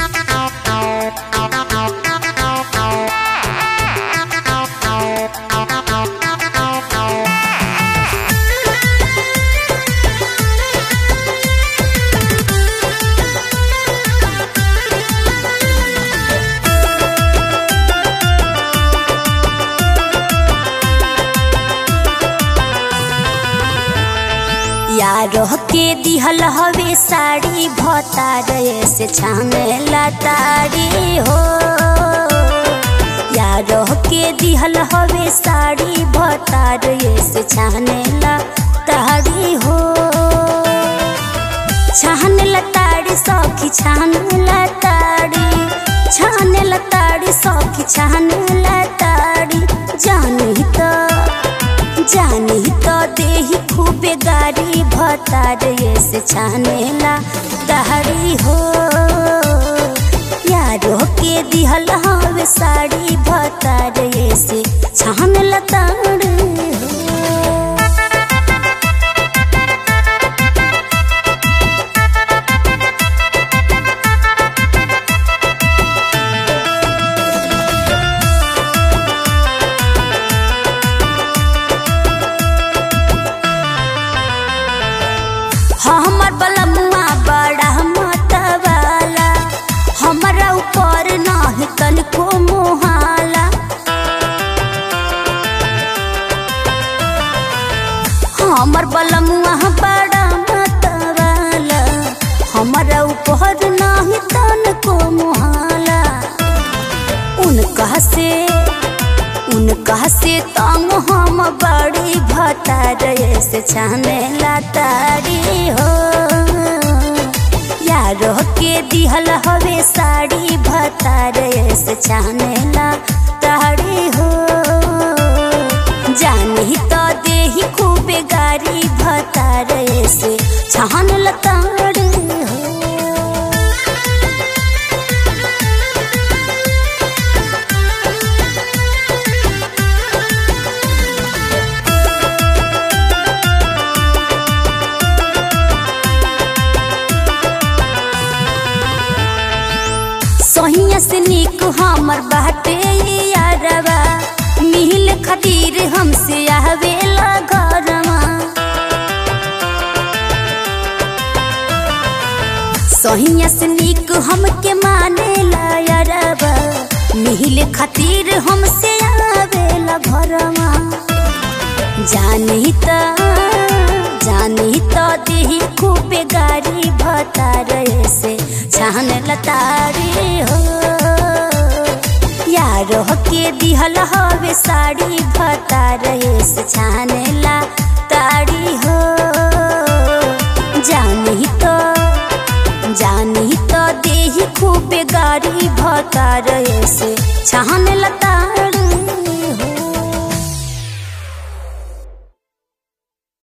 यारो के दिहल हवे साड़ी भतार से छानेला ताड़ी हो यारो के दिहल हवे साड़ी भतार से छानेला ताड़ी हो छानेला ताड़ी सखी छानेला ताड़ी छानेला ताड़ी सखी छानेला ताड़ी जानी तो जानी तो देही खूबे गाड़ी भतार से छानेला दहरी हो यारो के दिहल हवे साड़ी भतार से छानेला ताड़ी हो हमर बलमुआ बड़ा मतवाला हमरा ऊपर नाही तनिको मोहाला हमर बलमुआ बड़ा मतवाला हमरा ऊपर नाही तनिको मोहाला उनका से उनका से तंग हम बड़ी भतार से छानेला तारी हो यारो के दिहल हवे साड़ी भतार से छानेला तारी हो जानी तो देही खूबे गारी भतार से छानल तारी हो सोहिया से निक हमर बाटे यारवा मिल खातिर हमसे आवेला घरवा सोहिया से निक हमके मानेला यारवा मिल खातिर हमसे आवेला घरवा जानी त जानी त देही खूबे गाड़ी भतार से छान लतारी हो यारो के दिहल हवे साड़ी भतार से छानेला ताड़ी हो जानी तो जानी तो देही खूबे गाड़ी भतार से छान लताड़ी